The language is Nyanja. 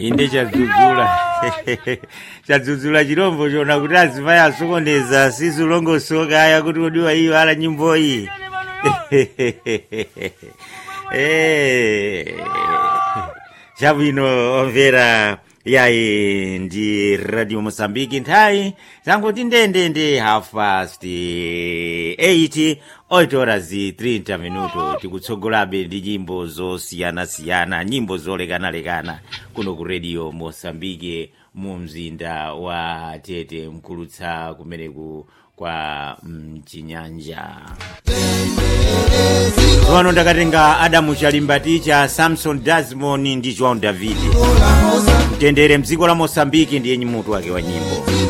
inde chadzudzula chadzudzula chirombo chona kuti azimayi asokoneza sizilongosoka aya kuti kodiwa iyo ala nyimbo iyi Eh, chabwino omvera yayi ndi radio mosambiki nthawi zangoti ndendende half past 8 8 horas 30 minuto tikutsogolabe ndi nyimbo zosiyanasiyana nyimbo zolekanalekana kuno ku radio mosambiki mu mzinda wa tete mkulutsa kumeneku kwa mchinyanja pano ndakatenga adamu chalimba cha samson dasmon ndi joan david mtendere mdziko la mosambiki ndiye mutu wake wa nyimbo